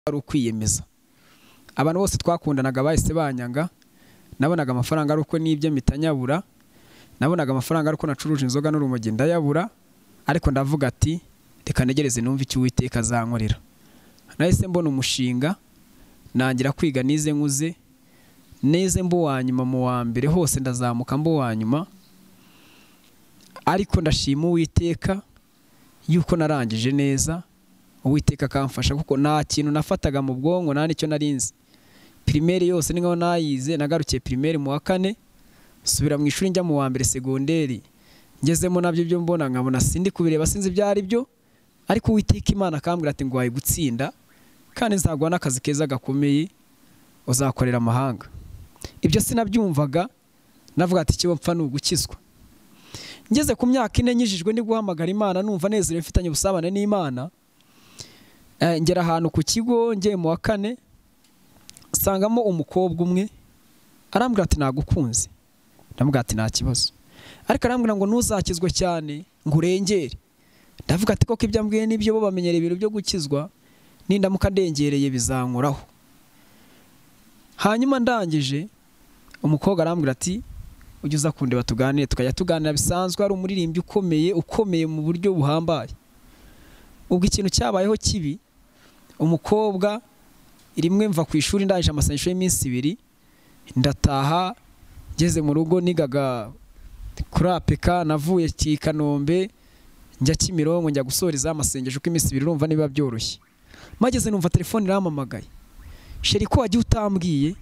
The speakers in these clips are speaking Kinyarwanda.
ari ukwiyemeza abantu bose twakundanaga bahise banyanga nabonaga amafaranga ari uko nibye mpita nyabura nabonaga amafaranga ari uko nacuruje inzoga n'urumogi ndayabura ariko ndavuga ati reka ntegereze numve icyo uwiteka azankorera nahise mbona umushinga nangira kwiga nize nkuze neze mba uwa nyuma mu wa mbere hose ndazamuka mba uwa nyuma ariko ndashima uwiteka yuko narangije neza uwiteka akamfasha kuko nta kintu nafataga mu bwonko nta n'icyo narinzi pirimeri yose niho nayize nagarukiye pirimeri mu wa kane nsubira mu ishuri njya mu wa mbere segonderi ngezemo nabyo byo mbona nkabona sindi kubireba sinzi ibyo ari byo ariko uwiteka imana akambwira ati ngwaye gutsinda kandi nzaguha n'akazi keza gakomeye uzakorera amahanga ibyo sinabyumvaga navuga ati kiba mpfa ni ugukizwa ngeze ku myaka ine nyijijwe ni guhamagara imana numva nezerewe mfitanye ubusabane n'imana ngera ahantu ku kigo ngiye mu wa kane nsangamo umukobwa umwe arambwira ati nagukunze ndamubwira ati nta kibazo ariko arambwira ngo ntuzakizwe cyane ngo urengere ndavuga ati koko ibyo ambwiye n'ibyo bo bamenyera ibintu byo gukizwa nindamuka ndengereye bizankoraho hanyuma ndangije umukobwa arambwira ati ujye uza kundeba tuganire tukajya tuganira bisanzwe ari umuririmbyi ukomeye ukomeye mu buryo buhambaye ubwo ikintu cyabayeho kibi umukobwa rimwe mva ku ishuri ndangije amasengesho y'iminsi ibiri ndataha ngeze mu rugo nigaga kuri apeka navuye i kanombe njya kimironko njya gusoreza amasengesho uko iminsi ibiri urumva niba byoroshye mageze numva telefone iramamagaye sheri ko wagiye utambwiye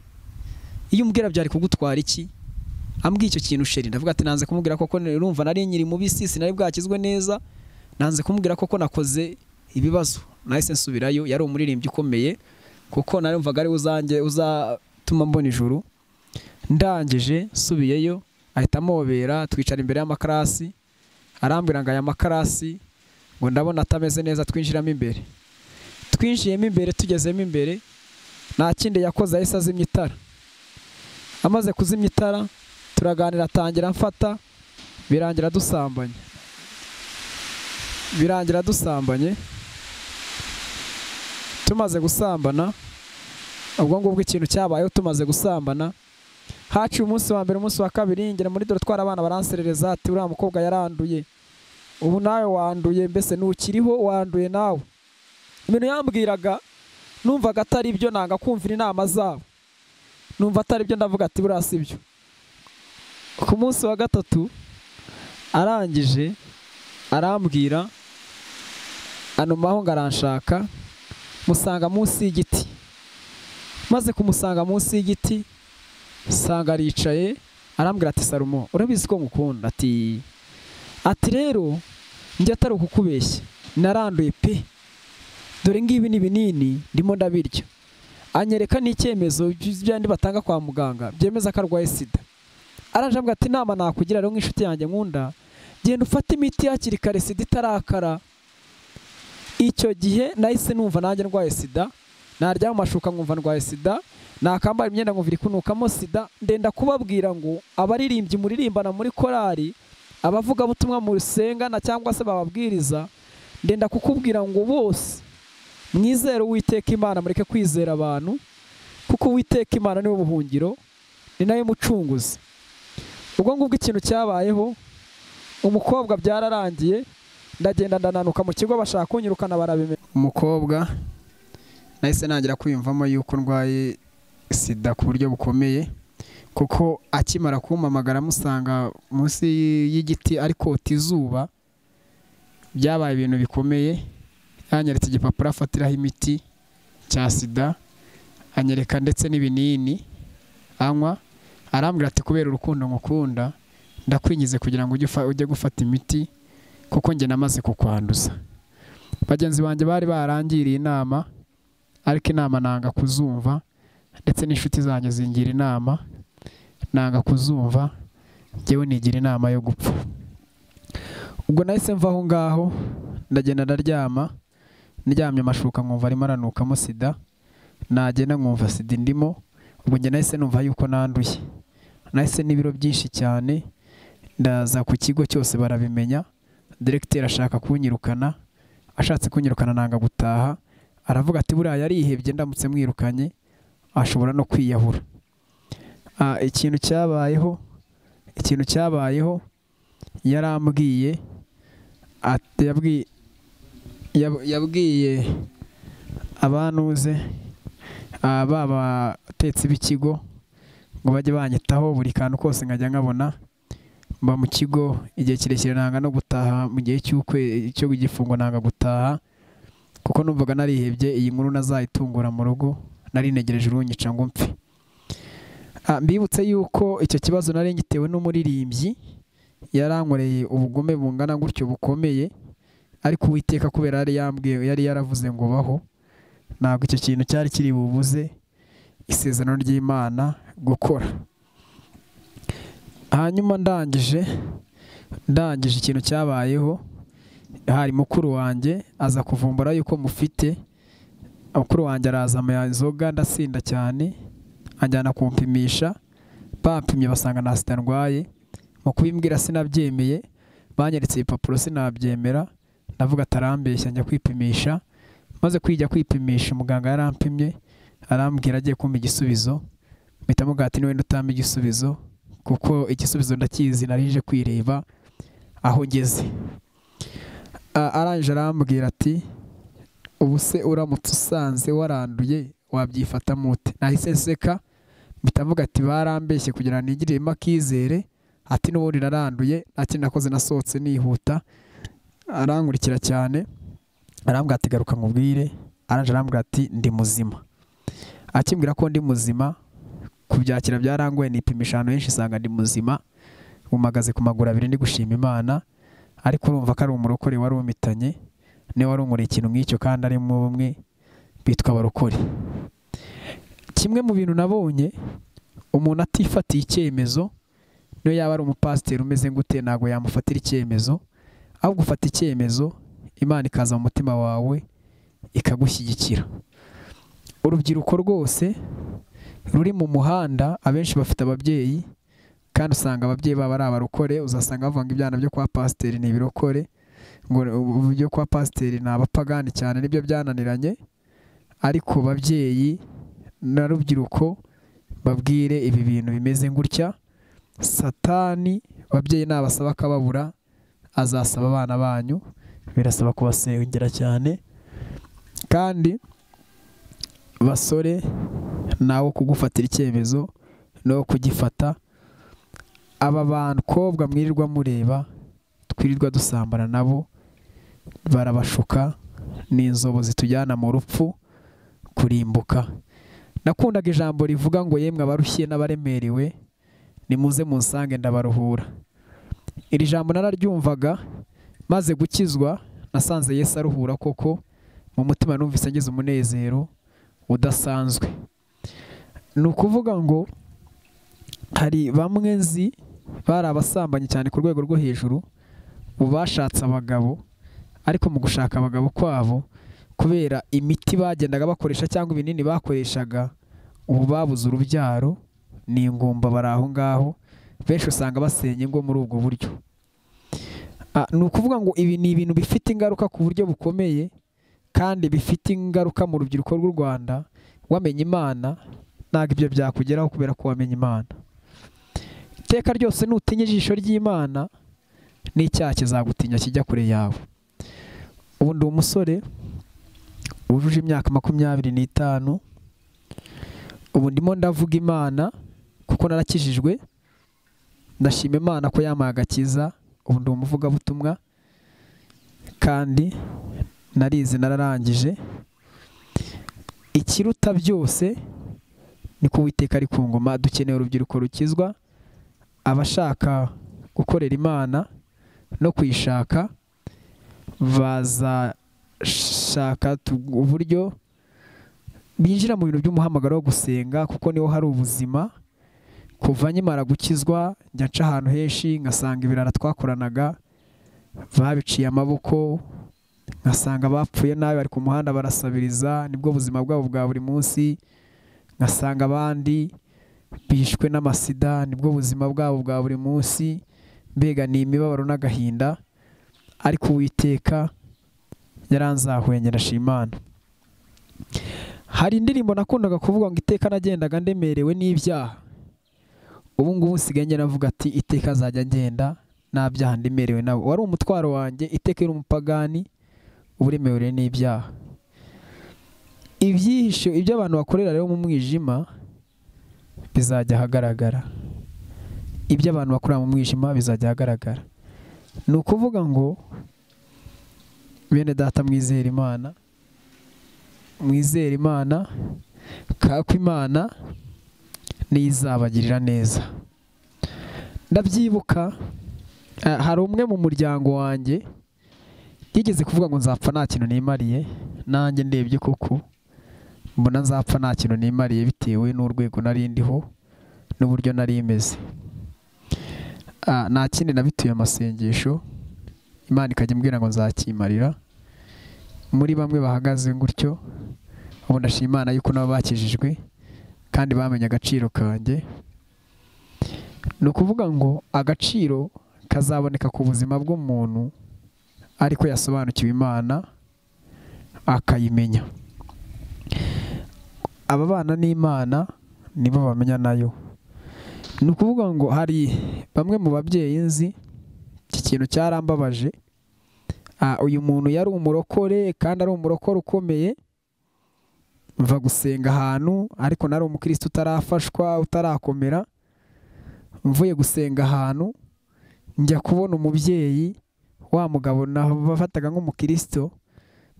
iyo umbwira byari kugutwara iki ambwiye icyo kintu sheri ndavuga ati nanze kumubwira koko urumva nari nyiri mu bisi sinari bwakizwe neza nanze kumubwira koko nakoze ibibazo nahise nsubirayo yari umuririmbyi ukomeye kuko narumvaga ari uzanjye uzatuma mbona ijuru ndangije nsubiyeyo ahita amobera twicara imbere y'amakarasi arambwira ngo aya makarasi ngo ndabona atameze neza twinjiramo imbere twinjiyemo imbere tugezemo imbere nta kindi yakoze ahise azimya itara amaze kuzimya itara turaganira atangira mfata birangira dusambanye birangira dusambanye tumaze gusambana ubwo ngubwo ikintu cyabayeho tumaze gusambana haciye umunsi wa mbere umunsi wa kabiri ngera muri dore twara abana baranserereza ati uriya mukobwa yaranduye ubu nawe wanduye mbese ntukiriho wanduye nawe ibintu yambwiraga numvaga atari byo nanga kumvira inama zabo numva atari byo ndavuga ati buriya si byo ku munsi wa gatatu arangije arambwira anumaho ngo aranshaka musanga munsi y'igiti maze kumusanga munsi y'igiti usanga aricaye arambwira ati sarumo urabizi ko ngukunda ati ati rero njya atari ukukubeshya naranduye pe dore ngibi ni binini ndimo ndabirya anyereka n'icyemezo by'andi batanga kwa muganga byemeza ko arwaye sida aranjambwa ati inama nakugira rero nk'inshuti yanjye nkunda genda ufate imiti hakiri kare sida itarakara icyo gihe nahise numva nanjye ndwaye sida naryama amashuka nkumva ndwaye sida nakambara imyenda nkumva iri kunukamo sida ndenda kubabwira ngo abaririmbyi muririmbana muri korari abavugabutumwa murusengana cyangwa se bababwiriza ndenda kukubwira ngo bose mwizere uwiteka imana mureke kwizera abantu kuko uwiteka imana niwe buhungiro ni nayo mucunguzi ubwo ngubwo ikintu cyabayeho umukobwa byararangiye ndagenda ndananuka mu kigo bashaka kunyirukana barabimenya umukobwa nahise ntangira kwiyumvamo yuko ndwaye sida ku buryo bukomeye kuko akimara kumamagara amusanga munsi y'igiti ari kota izuba byabaye ibintu bikomeye yanyeretse igipapuro afatiraho imiti cya sida anyereka ndetse n'ibinini anywa arambwira ati kubera urukundo ngukunda ndakwingize kugira ngo ujye gufata imiti kuko njye namaze kukwanduza bagenzi banjye bari barangiriye inama ariko inama nanga kuzumva ndetse n'inshuti zanjye zingira inama nanga kuzumva njyewe nigira inama yo gupfa ubwo nahise mva aho ngaho ndagenda ndaryama ndyamye amashuka nkumva arimo aranukamo sida nagenda nkumva sida indimo ubwo njye nahise numva yuko nanduye nahise n'ibiro byinshi cyane ndaza ku kigo cyose barabimenya diregiteri ashaka kunyirukana ashatse kunyirukana nanga gutaha aravuga ati buriya yarihebye ndamutse mwirukanye ashobora no kwiyahura Ah, ikintu cyabayeho ikintu cyabayeho yarambwiye ati- yabwi- yab- yabwiye abantuze ah, ba batetsi b'ikigo ngo bajye banyitaho buri kantu kose nkajya nkabona mba mu kigo igihe kirekire nanga no gutaha mu gihe cy'ukwe cyo igifungo nanga gutaha kuko numvaga narihebye iyi nkuru nazayitungura mu rugo nari negereje urunyica ngo mpfe Ah, mbibutse yuko icyo kibazo nari ngitewe n'umuririmbyi yarankoreye ubugome bungana gutyo bukomeye ariko uwiteka kubera yari yambwiye yari yaravuze ngo baho ntabwo icyo kintu cyari kiri bubuze isezerano ry'imana gukora hanyuma ndangije ndangije ikintu cyabayeho hari mukuru wanjye aza kuvumbura yuko mufite mukuru wanjye araza amuha inzoga ndasinda cyane anjyana kumpimisha bampimye basanga nta sida ndwaye mu kubimbwira sinabyemeye banyeretse ibipapuro sinabyemera ndavuga atarambeshya njya kwipimisha maze kwijya kwipimisha umuganga yarampimye arambwira agiye kumpa igisubizo mpita mubwira ati niwenda utampa igisubizo kuko igisubizo ndakizi narije kwireba aho ngeze A- arangije arambwira ati ubu se uramutse usanze waranduye wabyifatamo ute nahise nseka mpita mvuga ati barambeshye kugira ngo nigiremo akizere ati n'ubundi naranduye nta kindi nakoze nasohotse nihuta arankurikira cyane arambwira ati garuka nkubwire arangije arambwira ati ndi muzima akimbwira ko ndi muzima kubyakira byarangoye nipimisha ahantu henshi usanga ndi muzima mpumagaze ku maguru abiri ndi gushima imana ariko urumva ko ari umurokore wari umitanye niwe wari unkoreye ikintu nk'icyo kandi arimo bumwe bitwa abarokore kimwe mu bintu nabonye umuntu atifatiye icyemezo niyo yaba ari umupasiteri umeze gute ntabwo yamufatira icyemezo ahubwo ufata icyemezo imana ikaza mu mutima wawe ikagushyigikira urubyiruko rwose ruri mu muhanda abenshi bafite ababyeyi kandi usanga ababyeyi babo ari abarokore uzasanga bavuga ngo ibyana byo kwa pasiteri ni ibirokore ngo ubu byo kwa pasiteri ni abapagani cyane nibyo byananiranye ariko babyeyi na rubyiruko babwire ibi bintu bimeze gutya satani babyeyi nabasaba akababura azasaba abana banyu birasaba kubasengera cyane kandi basore nawe kugufatira icyemezo no kugifata aba bakobwa mwirirwa mureba twirirwa dusambana nabo barabashuka ni inzobo zitujyana mu rupfu kurimbuka nakundaga ijambo rivuga ngo yemwe abarushye n'abaremerewe nimuze munsange ndabaruhura iri jambo nararyumvaga maze gukizwa nasanze Yesu aruhura koko mu mutima numvise ngize umunezero udasanzwe ni ukuvuga ngo hari bamwe nzi bari abasambanyi cyane ku rwego rwo hejuru ubu bashatse abagabo ariko mu gushaka abagabo kwabo kubera imiti bagendaga bakoresha cyangwa ibinini bakoreshaga ubu babuze urubyaro ni ingumba bari aho ngaho benshi usanga basenya ingo muri ubwo buryo Ah, ni ukuvuga ngo ibi ni ibintu bifite ingaruka ku buryo bukomeye kandi bifite ingaruka mu rubyiruko rw'u Rwanda wamenye Imana ntabwo ibyo byakugeraho kubera ko wamenye Imana iteka ryose nutinya ijisho ry'Imana n'icyaha kizagutinya kijya kure yawe ubu ndi umusore wujuje imyaka makumyabiri n'itanu ubu ndimo ndavuga Imana kuko narakijijwe ndashima Imana ko yampaye agakiza ubu ndi umuvugabutumwa kandi narize nararangije ikiruta byose ni ko uwiteka ari ku ngoma dukeneye urubyiruko rukizwa abashaka gukorera imana no kuyishaka bazashaka tu- uburyo binjira mu bintu by'umuhamagaro wo gusenga kuko niho hari ubuzima kuva nkimara gukizwa njya nca ahantu henshi ngasanga ibirara twakoranaga babiciye amaboko nkasanga bapfuye nabi bari ku muhanda barasabiriza nibwo buzima bwabo bwa buri munsi nkasanga abandi bishwe n'amasida nibwo buzima bwabo bwa buri munsi mbega ni imibabaro n'agahinda ariko uwiteka yaranzahuye ngira ashima Imana hari indirimbo nakundaga kuvuga ngo iteka nagendaga ndemerewe n'ibyaha ubu ngubu nsigaye ngenda avuga ati iteka azajya ngenda nta byaha ndemerewe nawe wari umutwaro wanjye iteka yari umupagani uburemerewe n'ibyaha ibyihisho ibyo abantu bakorera rero mu mwijima bizajya ahagaragara ibyo abantu bakorera mu mwijima bizajya ahagaragara ni ukuvuga ngo bene data mwizere imana mwizere imana kako imana niyo izabagirira neza ndabyibuka eh, hari umwe mu muryango wanjye yigeze kuvuga ngo nzapfa nta kintu nimariye nanjye ndebye koko mbona nzapfa nta kintu nimariye bitewe n'urwego nari ndiho n'uburyo nari imeze Ah, nta kindi nabituye amasengesho imana ikajya imbwira ngo nzakimarira muri bamwe bahagaze gutyo ubu ndashima imana yuko nabo bakijijwe kandi bamenye agaciro kanjye ni ukuvuga ngo agaciro kazaboneka ku buzima bw'umuntu ariko yasobanukiwe imana akayimenya ababana n'imana nibo bamenya nayo ni ukuvuga ngo hari bamwe mu babyeyi nzi iki kintu cyarambabaje Ah, uyu muntu yari umurokore kandi ari umurokore ukomeye mva gusenga ahantu ariko nari umukristo utarafashwa utarakomera mvuye gusenga ahantu njya kubona umubyeyi wa mugabo nabafataga nk'umukristo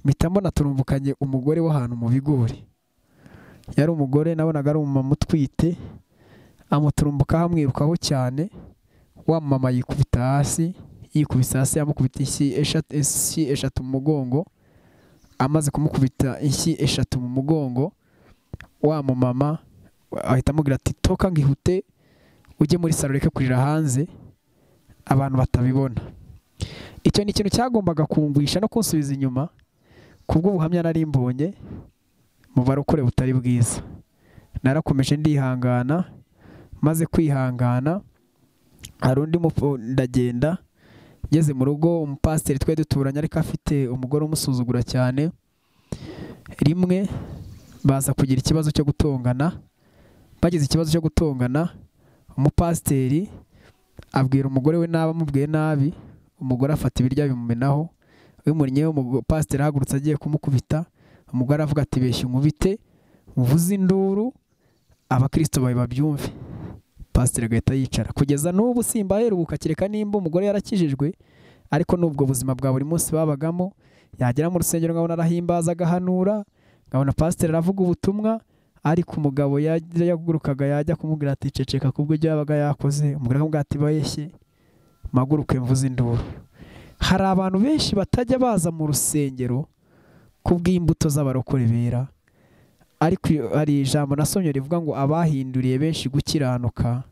mpita mbona turumbukanye umugore w'ahantu mu bigori yari umugore nabonaga ari umumama utwite amuturumbukaho amwirukaho cyane wa mama yikubita hasi yikubise hasi yamukubita inshyi eshatu inshyi eshatu mu mugongo amaze kumukubita inshyi eshatu mu mugongo wa mumama ahita amubwira ati toka ngihute ujye muri salo ureke kurira hanze abantu batabibona icyo ni ikintu cyagombaga kumvisha no kunsubiza inyuma kubw'ubuhamya nari mbonye mu barokore butari bwiza narakomeje ndihangana maze kwihangana hari undi mupo- ndagenda ngeze mu rugo umupasiteri twari duturanye ariko afite umugore umusuzugura cyane rimwe baza kugira ikibazo cyo gutongana bagize ikibazo cyo gutongana umupasiteri abwira umugore we nabi amubwiye nabi umugore afata ibiryo abimumenaho bimuriyeho umupasiteri ahagurutse agiye kumukubita umugore avuga ati beshya umubite muvuze induru abakirisito bawe babyumve pasiteri agahita yicara kugeza n'ubu simbaheruka kereka nimba umugore yarakijijwe ariko n'ubwo buzima bwa buri munsi babagamo yagera mu rusengero nkabona arahimbaza agahanura nkabona pasiteri aravuga ubutumwa ariko umugabo yajya- yagurukaga yajya kumubwira ati ceceka kubwo ibyo yabaga yakoze umugore akamubwira ati bayeshye maguruke mvuze induru hari abantu benshi batajya baza mu rusengero kubw'imbuto z'abarokore bera ariko iyo- hari ijambo nasomye rivuga ngo abahinduriye benshi gukiranuka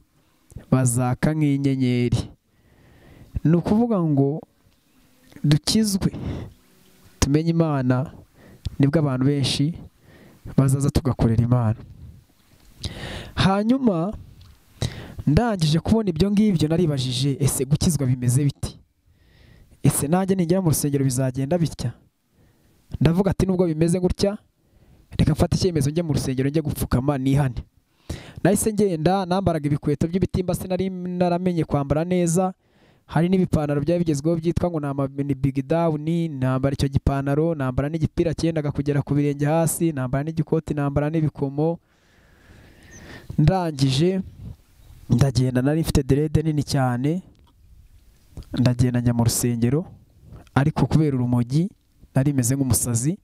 bazaka nk'inyenyeri ni ukuvuga ngo dukizwe tumenye imana nibwo abantu benshi bazaza tugakorera imana hanyuma ndangije kubona ibyo ngibyo naribajije ese gukizwa bimeze biti ese nanjye ningera mu rusengero bizagenda bitya ndavuga ati nubwo bimeze gutya reka mfate icyemezo njye mu rusengero njye gupfukama nihane nahise ngenda nambaraga ibikweto by'ibitimba sinari naramenye kwambara neza hari n'ibipantaro byari bigezweho byitwa ngo ni bigi dawuni nambara icyo gipantaro nambara n'igipira cyendaga kugera ku birenge hasi nambara n'igikoti nambara n'ibikomo ndangije ndagenda nari mfite derede nini cyane ndagenda njya mu rusengero ariko kubera urumogi nari meze nk'umusazi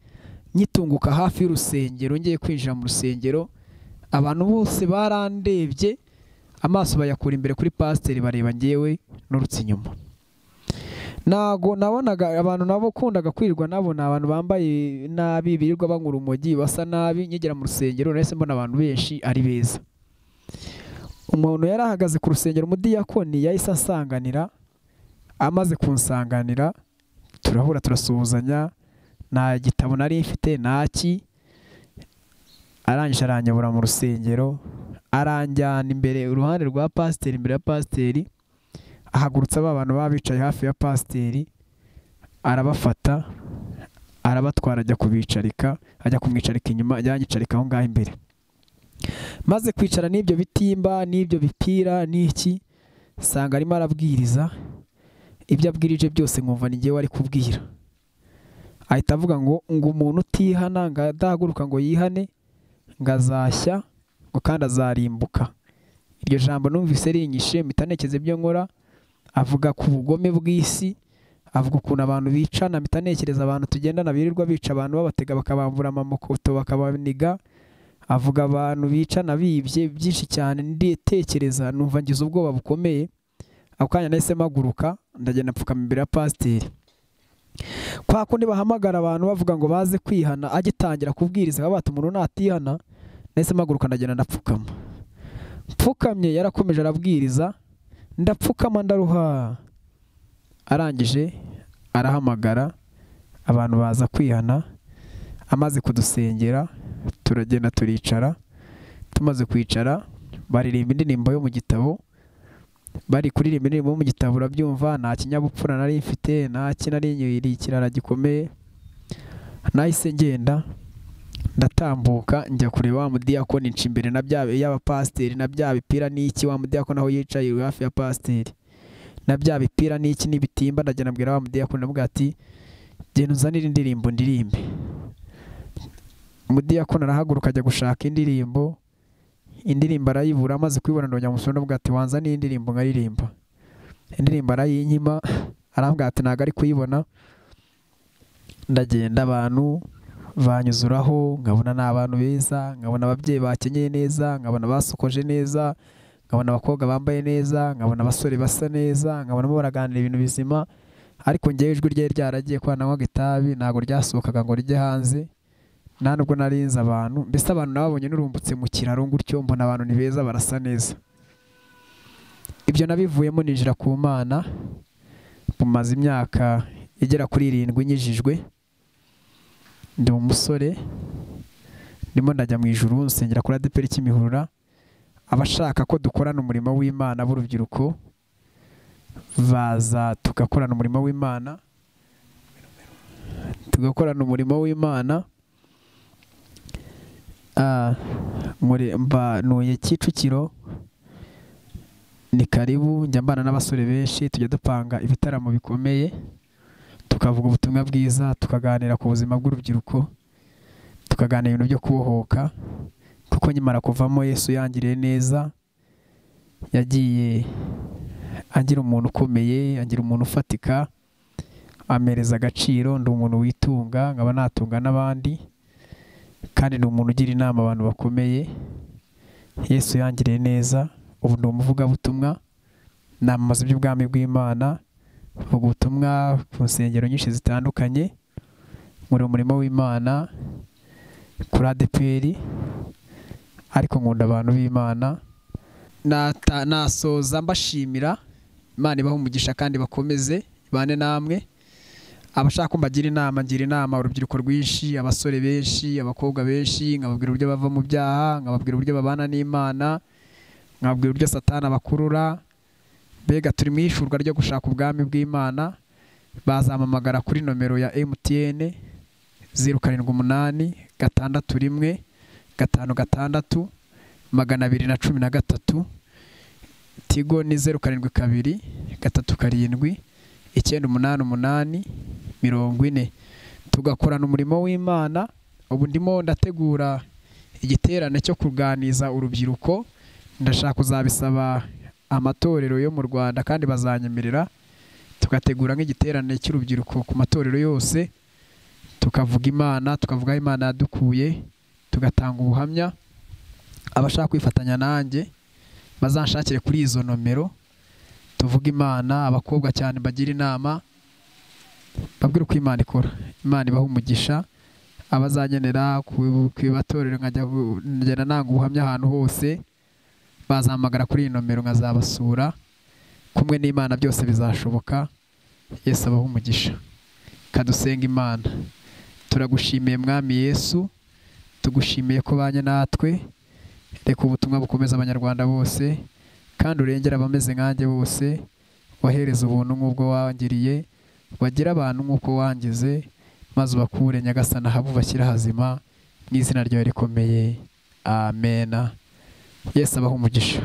nyitunguka hafi y'urusengero ngiye kwinjira mu rusengero abantu bose barandebye amaso bayakura imbere kuri pasiteri bareba ngewe n'urutse inyuma ntago nabonaga abantu nabo kundaga kwirwa nabo ni abantu bambaye nabi birirwa banywa urumogi basa nabi nkigera mu rusengero nahise mbona abantu benshi ari beza umuntu yari ahagaze ku rusengero umudiyakoni yahise ansanganira amaze kunsanganira turahura turasuhuzanya nta gitabo nari mfite ntaki arangije aranyobora mu rusengero aranjyana imbere uruhande rwa pasiteri imbere ya pasiteri ahagurutsa ba bantu baba bicaye hafi ya pasiteri arabafata arabatwara ajya kubicarika ajya kumwicarika inyuma ajya yicarika aho ngaho imbere maze kwicara n'ibyo bitimba n'ibyo bipira n'iki usanga arimo arabwiriza ibyo abwirije byose nkumva ni ngewe ari kubwira ahita avuga ngo ngo umuntu utihana ngo adahaguruka ngo yihane ngo azashya ngo kandi azarimbuka iryo jambo numvise rinyishe mpita ntekereza ibyo nkora avuga ku bugome bw'isi avuga ukuntu abantu bicana mpita ntekereza abantu tugendana birirwa bica abantu babatega bakabambura amamokoto bakabaniga avuga abantu bicana bibye byinshi cyane ndetekereza numva ngize ubwoba bukomeye ako kanya nahise mpaguruka ndagenda mpfukama imbere ya pasiteri kwa kundi bahamagara abantu bavuga ngo baze kwihana agitangira kubwiriza bati umuntu natihana nahise mpaguruka ndagenda ndapfukama mpfukamye yarakomeje arabwiriza ndapfukama ndaruha arangije arahamagara abantu baza kwihana amaze kudusengera turagenda turicara tumaze kwicara baririmba indirimbo yo mu gitabo bari kuririmba indirimbo yo mu gitabo urabyumva nta kinyabupfura nari mfite nta kinarinyiri ikirara gikomeye nahise ngenda ndatambuka njya kureba wa mudiyakoni nca imbere na bya y'abapasiteri na bya bipira n'iki wa mudiyakoni aho yicaye hafi ya pasiteri na bya bipira n'iki n'ibitimba ndagenda abwira wa mudiyakoni ndavuga ati genda uzanire indirimbo ndirimbe umudiyakoni arahaguruka ajya gushaka indirimbo indirimbo arayibura amaze kuyibona ndongera amusura ndavuga ati wanza ni indirimbo nkaririmba indirimbo arayinkima arambwira ati ntabwo ari kuyibona ndagenda abantu banyuzuraho nkabona ni abantu beza nkabona ababyeyi bakenyeye neza nkabona basokoje neza nkabona abakobwa bambaye neza nkabona abasore basa neza nkabonamo baraganira ibintu bizima ariko ngewe ijwi ryari ryaragiye kwa nanywa itabi ntabwo ryasohokaga ngo rijye hanze nta nubwo narinze abantu mbese abantu nababonye n'urumbutse mu kiraro gutyo mbona abantu ni beza barasa neza ibyo nabivuyemo ninjira ku mana bumaze imyaka igera kuri irindwi nyijijwe ndi umusore ndimo ndajya mu ijuru nsengera kuri adeperi kimihurura abashaka ko dukorana umurimo w'imana b'urubyiruko baza tugakorana umurimo w'imana tugakorana umurimo w'imana mbanuye kicukiro ni karibu njya mbana n'abasore benshi tujya dupanga ibitaramo bikomeye tukavuga ubutumwa bwiza tukaganira ku buzima bw'urubyiruko tukaganira ibintu byo kubohoka kuko nyimara kuvamo Yesu yangiriye neza yagiye agira umuntu ukomeye agira umuntu ufatika amereza agaciro ndi umuntu witunga nkaba natunga n'abandi kandi ni umuntu ugira inama abantu bakomeye yesu yangiriye neza ubu ni umuvugabutumwa namamaza iby'ubwami bw'imana mvuga ubutumwa ku nsengero nyinshi zitandukanye muri umurimo w'imana kuri adeperi ariko nkunda abantu b'imana nasoza mbashimira imana ibaha umugisha kandi bakomeze ibane namwe abashaka ko mbagira inama ngira inama urubyiruko rwinshi abasore benshi abakobwa benshi nkababwira uburyo bava mu byaha nkababwira uburyo babana n'imana nkababwira uburyo satana bakurura mbega turi mu ishurwa ryo gushaka ubwami bw'imana bazampamagara kuri nomero ya emutiyene zeru karindwi umunani gatandatu rimwe gatanu gatandatu magana abiri na cumi na gatatu tigo ni zeru karindwi kabiri gatatu karindwi icyenda umunani umunani mirongo ine tugakorana umurimo w'imana ubu ndimo ndategura igiterane cyo kuganiza urubyiruko ndashaka kuzabisaba amatorero yo mu rwanda kandi bazanyemerera tugategura nk'igiterane cy'urubyiruko ku matorero yose tukavuga imana tukavuga aho imana yadukuye tugatanga ubuhamya abashaka kwifatanya nanjye bazanshakire kuri izo nomero tuvuga imana abakobwa cyane bagira inama babwira uko imana ikora imana ibaha umugisha abazangenera ku ibatorero nkagenda nanga ubuhamya ahantu hose bazahamagara kuri iyi nomero nkazabasura kumwe n'imana byose bizashoboka yesu abaha umugisha kadusenga imana turagushimiye mwami yesu tugushimiye ko banye natwe reka ubutumwa bukomeza abanyarwanda bose kandi urengera abameze nkanjye bose wahereza ubuntu nk'ubwo wangiriye wagira abantu nk'uko wangize maze ubakure nyagasana habubakire hazima mu izina ryawe rikomeye amena yesu abaha umugisha